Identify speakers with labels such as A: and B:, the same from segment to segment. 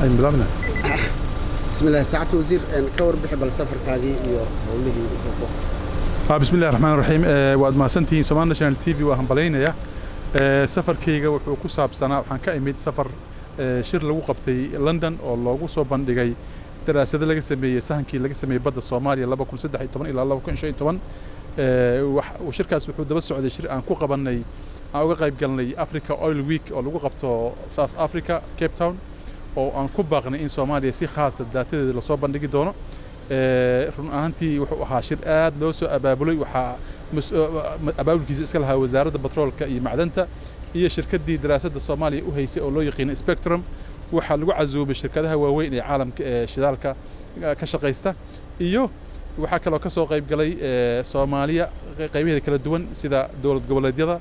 A: aynu bilaabna
B: بسم الله ساعة وزير أن كور بحب السفر كاجي يو وليه
A: Ah, bismi illahi raxmaan raxiim Eh, waad mahadsantihiin somal national t v waa hambalaynaya Eh, safarkayga wuxuu ku saabsanaa waxaan ka imid safar eh, shir lagu qabtay london oo loogu soo bandhigay daraasado laga sameeyey sahankii laga sameeyey badda soomaaliya ilaa Eh, wax- shirkaas wuxuu daba socday shir aan ku qabanay aan uga qayb galnay africa oil week oo lagu qabto south africa cape town oo aan ku baaqnay in soomaaliya si khaasa daatadeeda lasoo bandhigi doono Eh, run ahaantii wuxuu ahaa shir aad loo soo abaabulay waxaa mas- ma- abaabulkiisa iska lahaa wasaaradda batroolka iyo macdanta iyo shirkaddii daraasadda soomaaliya u haysay oo loo yaqiina spectrum waxaa lagu casuumay shirkadaha waaweyn ee caalamka ee shidaalka eh, ka shaqaysta iyo waxaa kaloo ka soo qayb galay eh, soomaaliya qey- qaybaheeda kala duwan sida dowlad goboleedyada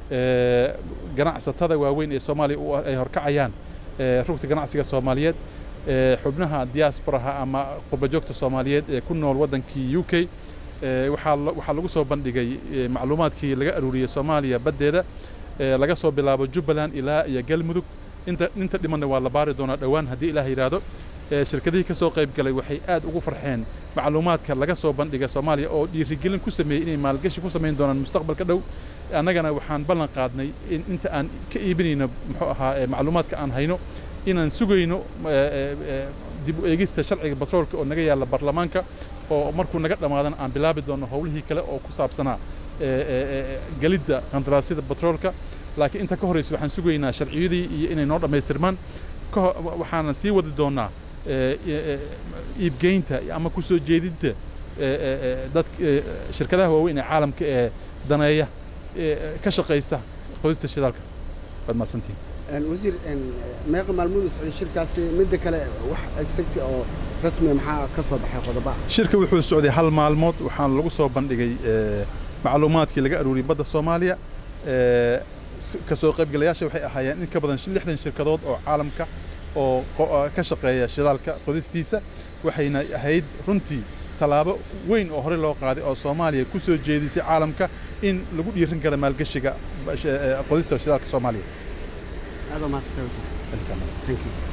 A: eh, ganacsatada waaweyn ee soomaaliya u- ay horkacayaan eh, rugta ganacsiga soomaaliyeed eh, xubnaha diasporaha ama qurbajoogta soomaaliyeed ee ku nool waddankii u k eh, waxaa la- waxaa lagu soo bandhigay eh, macluumaadkii laga aruuriyey soomaaliya baddeeda eh, laga soo bilaabo jubbaland ilaa iyo galmudug inta inta dhimanna waa la baari doonaa dhowaan haddii ilaah yidhaahdo Eh, shirkadihii ka soo qayb galay waxay aad ugu farxeen macluumaadka laga soo bandhiga soomaaliya oo dhiirigelin ku sameeyey inay maalgashi ku samayn doonaan mustaqbalka dhow annagana waxaan ballan qaadnay in inta aan ka iibinayno muxuu ahaa eh, macluumaadka aan hayno inaan sugayno eh, eh, eh, dib u eegista sharciga batroolka oo naga yaalla baarlamaanka oo markuu naga dhammaadana aan bilaabi doono howlihii kale oo ku saabsanaa eh, eh, eh, gelidda qandaraasyada batroolka laakiin inta ka horreysa waxaan sugaynaa sharciyadii iyo inay noo dhammaystirmaan ka ho- wa- waxaanan sii wadi doonaa eh, eh, iibgeynta ama ku soo jeedinta eh, eh, eh, dad eh, shirkadaha waaweyn ee caalamka ee daneeya ee ka shaqaysta qodista shidaalka waad mahadsantihiin
B: أن وزير أن ما يقم المدن سعودي شركة مدة كلا وح أكسكتي أو رسمي محا كسب حي قضباء
A: shirka wuxuu socday hal maalmood waxaana lagu soo bandhigay eh, macluumaadkii laga aruuriyey badda soomaaliya Eh, s- ka soo qaybgalayaasha waxay ahaayeen in ka badan shi- lixdan shirkadood oo caalamka oo qo- oo ka shaqeeya shidaalka qodistiisa waxayna ahayd runtii tallaabo weyn oo hore loo qaaday oo soomaaliya ku soo jeedisay caalamka in lagu dhiirin kara maalgashiga ba- sh- eh, qodista shidaalka soomaaliya
B: هذا ما استوى
A: Welcome.
B: ثانك يو